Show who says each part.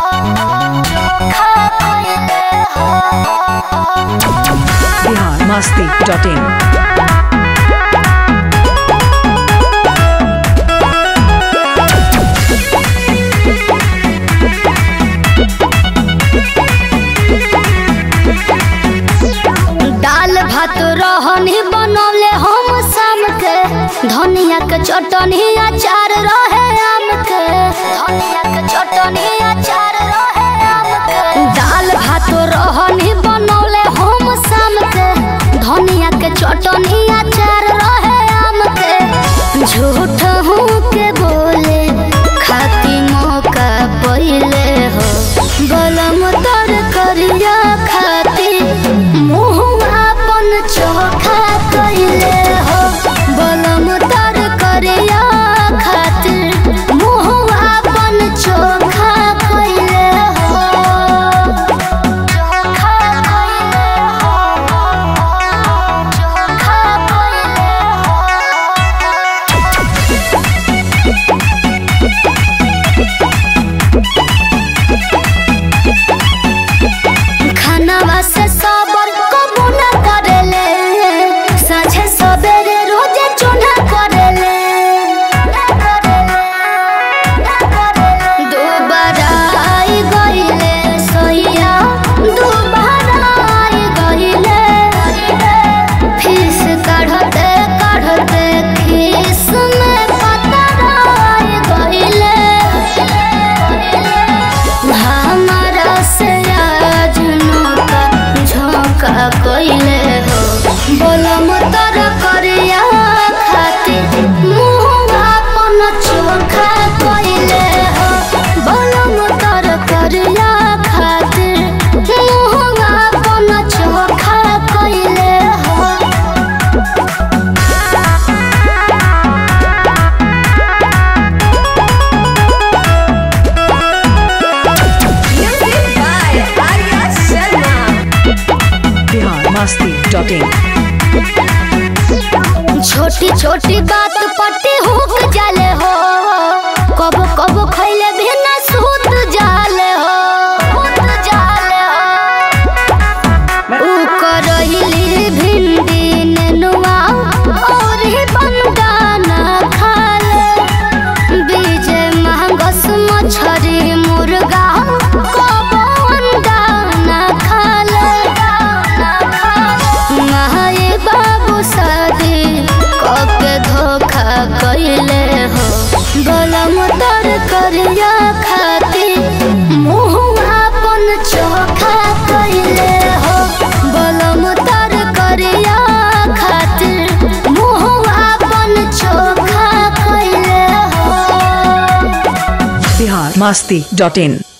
Speaker 1: Bihar Masti dot in
Speaker 2: दाल भात रहनी बनौले हम शाम के धनिया के चटनी अचार रहे आम के धनिया के चटनी अचार रहे आम के दाल भात रहनी बनौले हम शाम के धनिया के चटनी अचार रहे आम के झूठ हूँ के बोले खाती मौका पहिले हो गलम तर करिया खाती मुँह अपन चोखा कइले हो गलम तर करिया खातिर मुँह अपन चोखा कइले हो चोखा कइले हो चोखा कइले हो खानावा से सबर कबो न करेले साझे सबेरे रोजे चूल्हा करेले दुबारा आई गईले सैया दुबारा आई गईले फीस काढ़ते काढ़ते खीस में पतरा आई गईले हमारा से आज नौका झोंका कइले हो बोलम तर करिया खाती मुँह अपन चोखा कइले हो बोलम तर करिया खातिर मुँह अपन चोखा कइले हो
Speaker 1: बिहार मस्ती डॉट इन
Speaker 2: छोटी छोटी बात पट्टी हुक जाले हो कब कब खैले भी ना सूत जाले हो सूत जाले हो ऊ करहिली भिंडी नेनुआ और ही बंगाना खाले बीजे महंगस मछरी मुर्गा कब अंडाना खाले माए बाबू शादी कके धोखा कइले हो गलम तर करिया खाती मुँह अपन चोखा कइले हो गलम तर करिया खातिर मुँह अपन चोखा कइले हो
Speaker 1: बिहार मस्ती डॉट इन